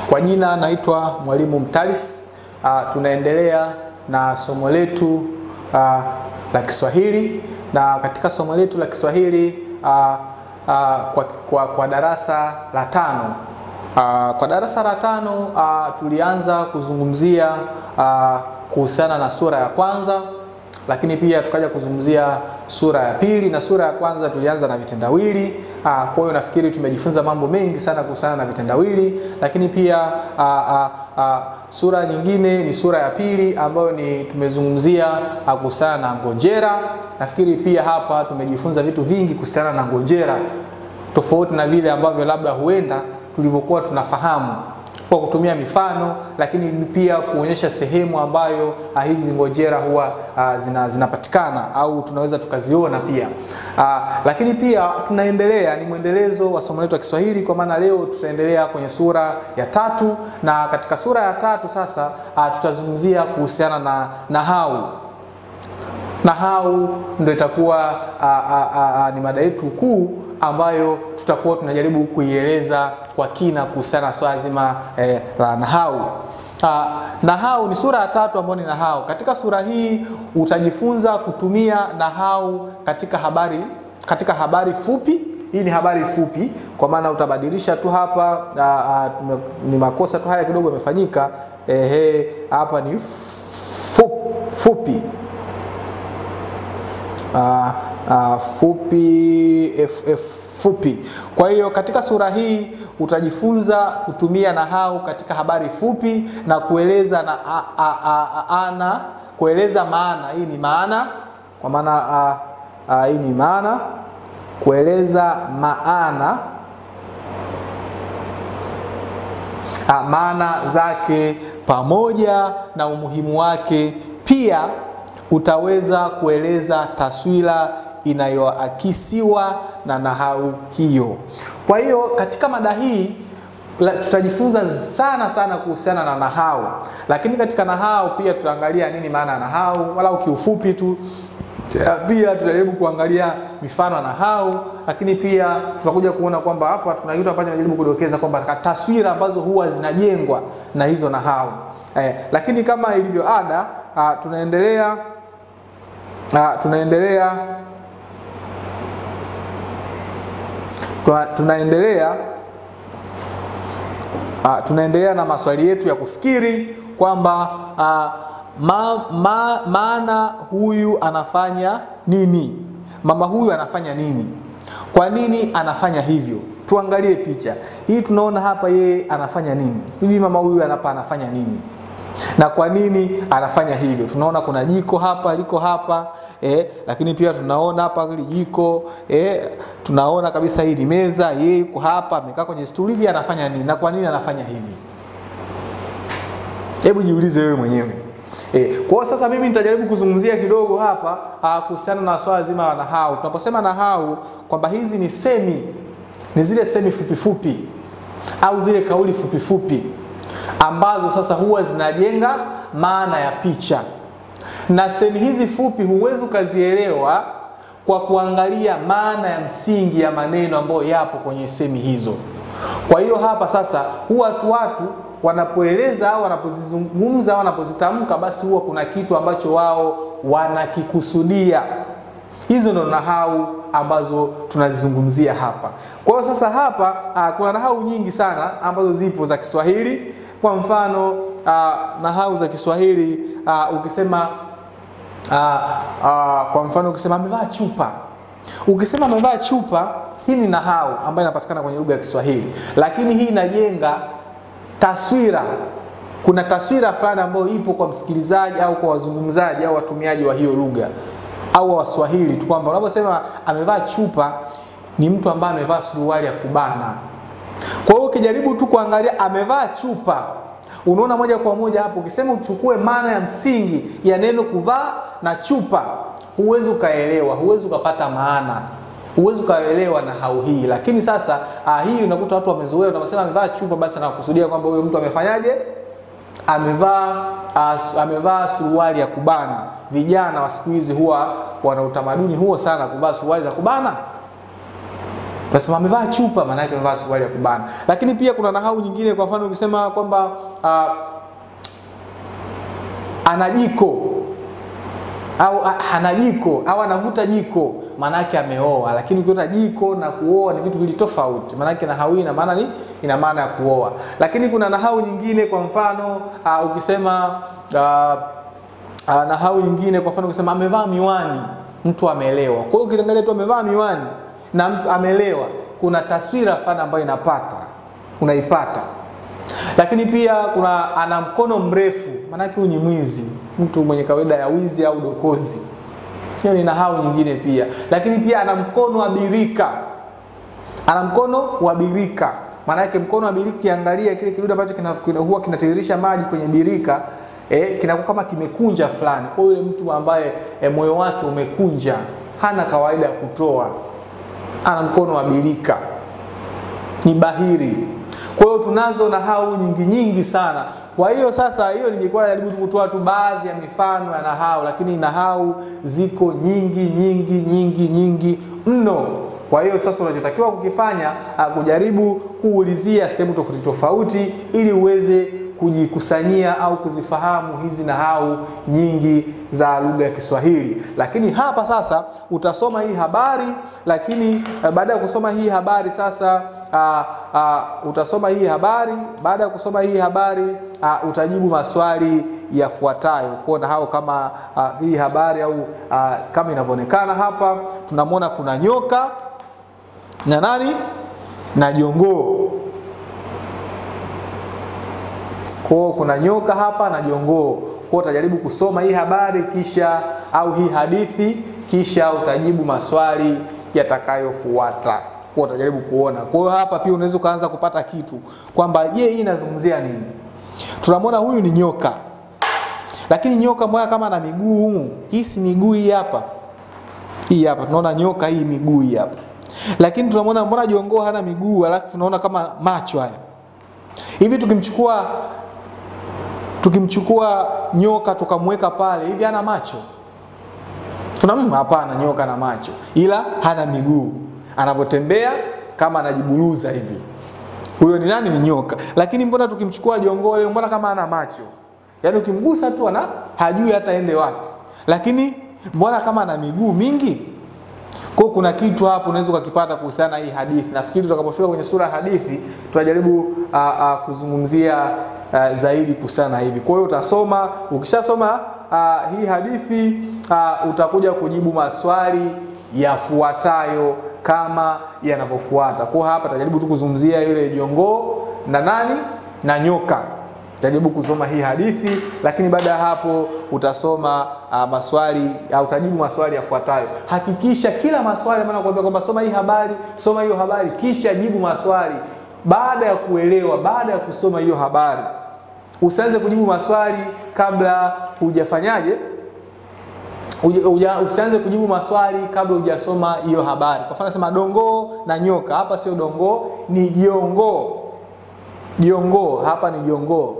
Kwa jina naitwa Mwalimu Mtalis. Uh, tunaendelea na somo letu uh, la Kiswahili na katika somo letu la Kiswahili uh, uh, kwa, kwa, kwa darasa la tano uh, kwa darasa la tano uh, tulianza kuzungumzia uh, kuhusiana na sura ya kwanza lakini pia tukaja kuzungumzia sura ya pili na sura ya kwanza tulianza na vitendawili. Aa, kwa hiyo nafikiri tumejifunza mambo mengi sana kuhusiana na vitendawili, lakini pia aa, aa, aa, sura nyingine ni sura ya pili ambayo ni tumezungumzia kuhusiana na ngonjera. Nafikiri pia hapa tumejifunza vitu vingi kuhusiana na ngonjera, tofauti na vile ambavyo labda huenda tulivyokuwa tunafahamu kwa kutumia mifano lakini pia kuonyesha sehemu ambayo uh, hizi ngojera huwa uh, zina, zinapatikana au tunaweza tukaziona pia uh, lakini pia tunaendelea, ni mwendelezo wa somo letu la Kiswahili, kwa maana leo tutaendelea kwenye sura ya tatu, na katika sura ya tatu sasa uh, tutazungumzia kuhusiana na nahau. Nahau ndio itakuwa uh, uh, uh, ni mada yetu kuu ambayo tutakuwa tunajaribu kuieleza kwa kina kuhusiana na swala zima eh, la nahau. Uh, nahau ni sura ya tatu ambayo ni nahau. Katika sura hii utajifunza kutumia nahau katika habari, katika habari fupi. Hii ni habari fupi, kwa maana utabadilisha tu hapa. Uh, uh, tume, ni makosa tu haya kidogo yamefanyika. Ehe, hapa ni fup, fupi uh, uh, fupi f, f, fupi. Kwa hiyo katika sura hii utajifunza kutumia nahau katika habari fupi na kueleza na a, a, a, a, ana kueleza maana. Hii ni maana kwa maana hii ni maana, kueleza maana a, maana zake pamoja na umuhimu wake. Pia utaweza kueleza taswira inayoakisiwa na nahau hiyo. Kwa hiyo katika mada hii tutajifunza sana sana kuhusiana na nahau, lakini katika nahau pia tutaangalia nini maana ya nahau, walau kiufupi tu. Pia tutajaribu kuangalia mifano ya nahau, lakini pia tutakuja kuona kwamba hapa tuna kitu ambacho najaribu kudokeza kwamba taswira ambazo huwa zinajengwa na hizo nahau eh, lakini kama ilivyo ada uh, tunaendelea uh, tunaendelea tunaendelea uh, tunaendelea na maswali yetu ya kufikiri kwamba uh, ma, ma, maana huyu anafanya nini, mama huyu anafanya nini, kwa nini anafanya hivyo. Tuangalie picha hii, tunaona hapa yeye anafanya nini hivi, mama huyu anapa anafanya nini na kwa nini anafanya hivyo. Tunaona kuna jiko hapa liko hapa eh, lakini pia tunaona hapa hili jiko eh, tunaona kabisa hii ni meza, yeye yuko hapa amekaa kwenye stuli hivi, anafanya nini na kwa nini anafanya hivi? Hebu jiulize wewe mwenyewe. Eh, kwa sasa mimi nitajaribu kuzungumzia kidogo hapa kuhusiana na swala zima la nahau. Tunaposema nahau kwamba hizi ni semi, ni zile semi fupi fupi au zile kauli fupi fupi ambazo sasa huwa zinajenga maana ya picha, na semi hizi fupi huwezi ukazielewa kwa kuangalia maana ya msingi ya maneno ambayo yapo kwenye semi hizo. Kwa hiyo hapa sasa huwa tu watu wanapoeleza au wanapozizungumza au wanapozitamka, basi huwa kuna kitu ambacho wao wanakikusudia. Hizo ndo nahau ambazo tunazizungumzia hapa. Kwa hiyo sasa hapa uh, kuna nahau nyingi sana ambazo zipo za Kiswahili. Kwa mfano uh, nahau za Kiswahili uh, ukisema uh, uh, kwa mfano ukisema amevaa chupa, ukisema amevaa chupa, hii ni nahau ambayo inapatikana kwenye lugha ya Kiswahili, lakini hii inajenga taswira. Kuna taswira fulani ambayo ipo kwa msikilizaji au kwa wazungumzaji au watumiaji wa hiyo lugha au Waswahili tu kwamba unaposema amevaa chupa ni mtu ambaye amevaa suruali ya kubana. Kwa hiyo ukijaribu tu kuangalia amevaa chupa, unaona moja kwa moja hapo. Ukisema uchukue maana ya msingi ya neno kuvaa na chupa, huwezi ukaelewa, huwezi ukapata maana, huwezi ukaelewa nahau hii. Lakini sasa ah, hii unakuta watu wamezoea, unaposema amevaa chupa, basi anakusudia kwamba huyo mtu amefanyaje, amevaa uh, amevaa suruali ya kubana. Vijana wa siku hizi huwa wana utamaduni huo sana kuvaa suruali za kubana tunasema amevaa chupa, maana yake amevaa suruali ya kubana. Lakini pia kuna nahau nyingine, kwa mfano ukisema kwamba uh, ana jiko au hana jiko au anavuta jiko, maana yake ameoa. Lakini ukiota jiko na kuoa ni vitu vili tofauti, maana yake nahau ina maana ni ina maana ya kuoa. Lakini kuna nahau nyingine, kwa mfano uh, ukisema uh, uh, nahau nyingine, kwa mfano ukisema amevaa miwani, mtu ameelewa. Kwa hiyo ukiangalia tu amevaa miwani na mtu amelewa, kuna taswira fulani ambayo inapata unaipata. Lakini pia kuna ana mkono mrefu, maanake huyu ni mwizi, mtu mwenye kawaida ya wizi au dokozi. Hiyo ni nahau nyingine pia. Lakini pia ana mkono wa birika, ana mkono wa birika, maanake mkono wa birika, ukiangalia kile kidude ambacho kina, kina, huwa kinatiririsha maji kwenye birika eh, kinakuwa kama kimekunja fulani. Kwa hiyo yule mtu ambaye eh, moyo wake umekunja, hana kawaida ya kutoa ana mkono wa birika, ni bahiri. Kwa hiyo tunazo nahau nyingi nyingi sana. Kwa hiyo sasa, hiyo ningekuwa najaribu kutoa tu baadhi ya mifano ya nahau, lakini nahau ziko nyingi nyingi nyingi nyingi mno. Kwa hiyo sasa, unachotakiwa kukifanya kujaribu kuulizia sehemu tofauti tofauti, ili uweze kujikusanyia au kuzifahamu hizi nahau nyingi za lugha ya Kiswahili. Lakini hapa sasa utasoma hii habari, lakini baada ya kusoma hii habari sasa uh, uh, utasoma hii habari. Baada ya kusoma hii habari uh, utajibu maswali yafuatayo kuona hao kama uh, hii habari au uh, kama inavyoonekana hapa, tunamwona kuna nyoka na nani na jongoo kwao kuna nyoka hapa na jongoo. Kwa utajaribu kusoma hii habari kisha au hii hadithi kisha utajibu maswali yatakayofuata. Kwa utajaribu kuona. Kwa hiyo hapa pia unaweza ukaanza kupata kitu kwamba je, hii inazungumzia nini? Tunamwona huyu ni nyoka, lakini nyoka moja kama na miguu, hii si miguu hii hapa, hii hapa tunaona nyoka hii miguu hii hapa, lakini tunamwona mbona jongoo hana miguu, alafu tunaona kama macho haya hivi tukimchukua tukimchukua nyoka tukamweka pale hivi, hana macho? Tunamma? Hapana, nyoka na macho, ila hana miguu, anavyotembea kama anajiburuza hivi. Huyo ni nani? Ni nyoka. Lakini mbona tukimchukua jongoo leo, mbona kama hana macho? Yaani ukimgusa tu ana hajui hata ende wapi, lakini mbona kama ana miguu mingi? Kwa kuna kitu hapo unaweza ukakipata kuhusiana na hii hadithi. Nafikiri tutakapofika kwenye sura ya hadithi tutajaribu uh, uh, kuzungumzia uh, zaidi kuhusiana na hivi. Kwa hiyo utasoma, ukishasoma uh, hii hadithi uh, utakuja kujibu maswali yafuatayo kama yanavyofuata. Kwa hapa tutajaribu tu kuzungumzia yule jongoo na nani na nyoka jaribu kusoma hii hadithi, lakini baada ya hapo utasoma uh, maswali au uh, utajibu maswali yafuatayo. Hakikisha kila maswali maana nakwambia kwamba soma hii habari, soma hiyo habari, kisha jibu maswali baada ya kuelewa, baada ya kusoma hiyo habari. Usianze kujibu maswali kabla hujafanyaje, uja, uja, usianze kujibu maswali kabla hujasoma hiyo habari. Kwa mfano nasema dongoo na nyoka, hapa sio dongoo, ni jongoo. Jongoo hapa ni jongoo.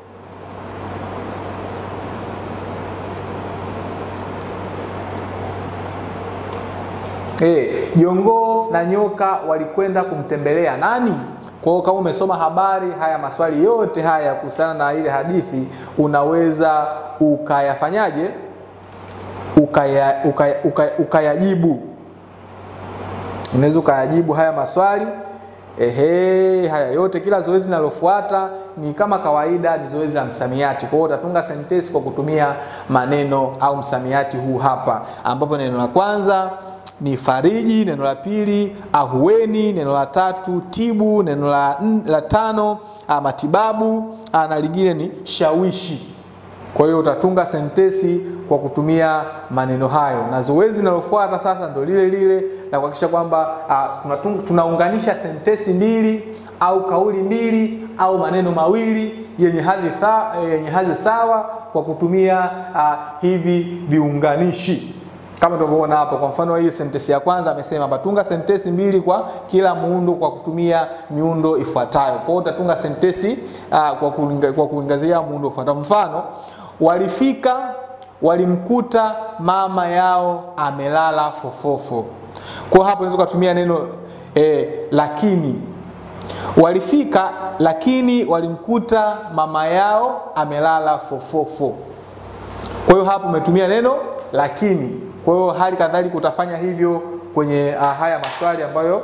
Eh, jongoo na nyoka walikwenda kumtembelea nani? Kwa hiyo kama umesoma habari, haya maswali yote haya kuhusiana na ile hadithi unaweza ukayafanyaje? Ukaya, ukaya, ukaya, ukayajibu. Unaweza ukayajibu haya maswali. Ehe, haya yote, kila zoezi linalofuata ni kama kawaida, ni zoezi la msamiati. Kwa hiyo utatunga sentensi kwa kutumia maneno au msamiati huu hapa, ambapo neno la kwanza ni fariji, neno la pili ahueni, neno la tatu tibu, neno la, la tano a, matibabu a, na lingine ni shawishi. Kwa hiyo utatunga sentensi kwa kutumia maneno hayo, na zoezi linalofuata sasa ndio lile lile la kuhakikisha kwamba tunaunganisha sentensi mbili au kauli mbili au maneno mawili yenye hadhi yenye hadhi sawa kwa kutumia a, hivi viunganishi kama tunavyoona hapo. Kwa mfano hii sentensi ya kwanza amesema patunga sentensi mbili kwa kila muundo kwa kutumia miundo ifuatayo. Kwa hiyo utatunga sentensi uh, kwa kulinga, kwa kuangazia muundo ufuatao. Mfano, walifika walimkuta mama yao amelala fofofo. Kwa hapo unaweza kutumia neno e, lakini walifika lakini walimkuta mama yao amelala fofofo kwa hiyo hapo umetumia neno lakini kwa hiyo hali kadhalika utafanya hivyo kwenye uh, haya maswali ambayo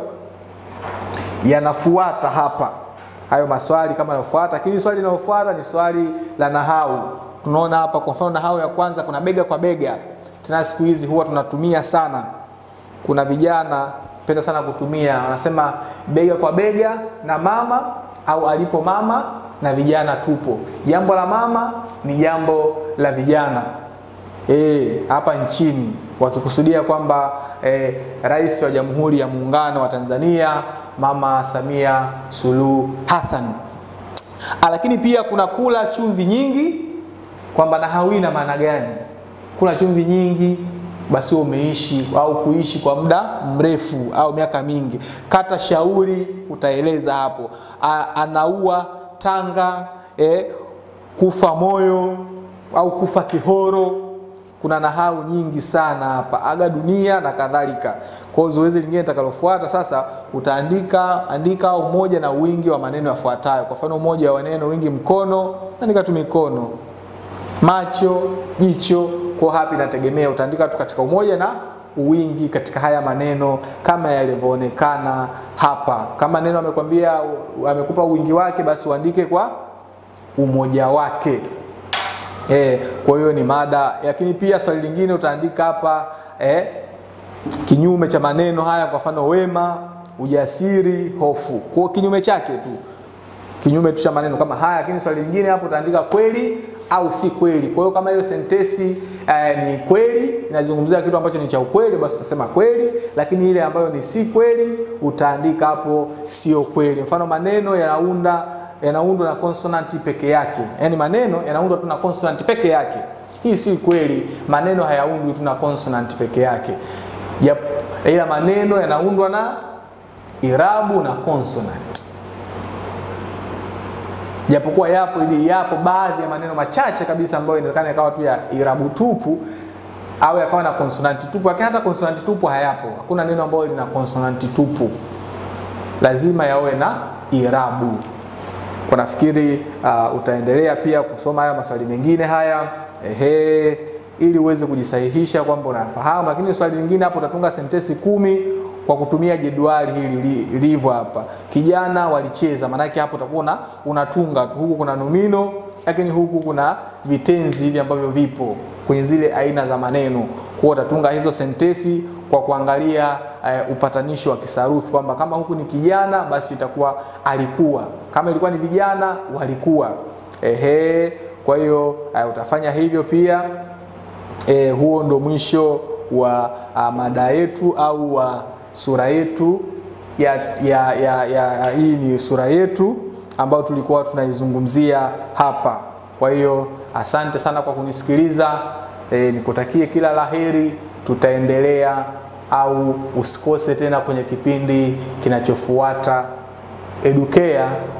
yanafuata hapa hayo maswali kama yanafuata lakini swali linalofuata ni swali la nahau tunaona hapa kwa mfano nahau ya kwanza kuna bega kwa bega tena siku hizi huwa tunatumia sana kuna vijana penda sana kutumia wanasema bega kwa bega na mama au alipo mama na vijana tupo jambo la mama ni jambo la vijana e, hapa nchini wakikusudia kwamba e, rais wa jamhuri ya muungano wa tanzania mama samia suluhu hassan lakini pia kuna kula chumvi nyingi kwamba nahau ina maana gani kula chumvi nyingi basi umeishi au kuishi kwa muda mrefu au miaka mingi kata shauri utaeleza hapo A, anaua tanga eh, kufa moyo au kufa kihoro kuna nahau nyingi sana hapa aga dunia na kadhalika kwa hiyo zoezi lingine litakalofuata sasa utaandika andika umoja na wingi wa maneno yafuatayo kwa mfano umoja wa neno wingi mkono andika tu mikono macho jicho kwa hapi inategemea utaandika tu katika umoja na wingi katika haya maneno kama yalivyoonekana hapa kama neno amekwambia amekupa wingi wake basi uandike kwa umoja wake e, kwa hiyo ni mada lakini pia swali lingine utaandika hapa e, kinyume cha maneno haya kwa mfano wema ujasiri hofu kwa kinyume chake tu kinyume tu cha maneno kama haya lakini swali lingine hapo utaandika kweli au si kweli kwa hiyo kama hiyo sentesi eh, ni kweli inazungumzia kitu ambacho ni cha ukweli basi utasema kweli lakini ile ambayo ni si kweli utaandika hapo sio kweli mfano maneno yanaunda yanaundwa na konsonanti peke yake yaani maneno yanaundwa tu na konsonanti peke yake hii si kweli maneno hayaundwi tu na konsonanti peke yake yep. ila maneno yanaundwa na irabu na konsonanti japokuwa yapo ili yapo baadhi ya maneno machache kabisa ambayo inawezekana yakawa tu ya irabu tupu au yakawa na konsonanti tupu lakini hata konsonanti tupu hayapo hakuna neno ambalo lina konsonanti tupu lazima yawe na irabu kwa nafikiri uh, utaendelea pia kusoma haya maswali mengine haya ehe ili uweze kujisahihisha kwamba unafahamu lakini swali lingine hapo utatunga sentesi kumi kwa kutumia jedwali hili lilivyo hapa kijana walicheza maanake hapo utakuwa unatunga tu huku kuna nomino lakini huku kuna vitenzi hivi ambavyo vipo kwenye zile aina za maneno kwa utatunga hizo sentesi kwa kuangalia uh, upatanishi wa kisarufi kwamba kama huku ni kijana basi itakuwa alikuwa kama ilikuwa ni vijana walikuwa ehe kwa hiyo uh, utafanya hivyo pia e, huo ndo mwisho wa uh, mada yetu au wa uh, sura yetu ya, ya, ya, ya hii ni sura yetu ambayo tulikuwa tunaizungumzia hapa kwa hiyo asante sana kwa kunisikiliza e, nikutakie kila laheri tutaendelea au usikose tena kwenye kipindi kinachofuata edukea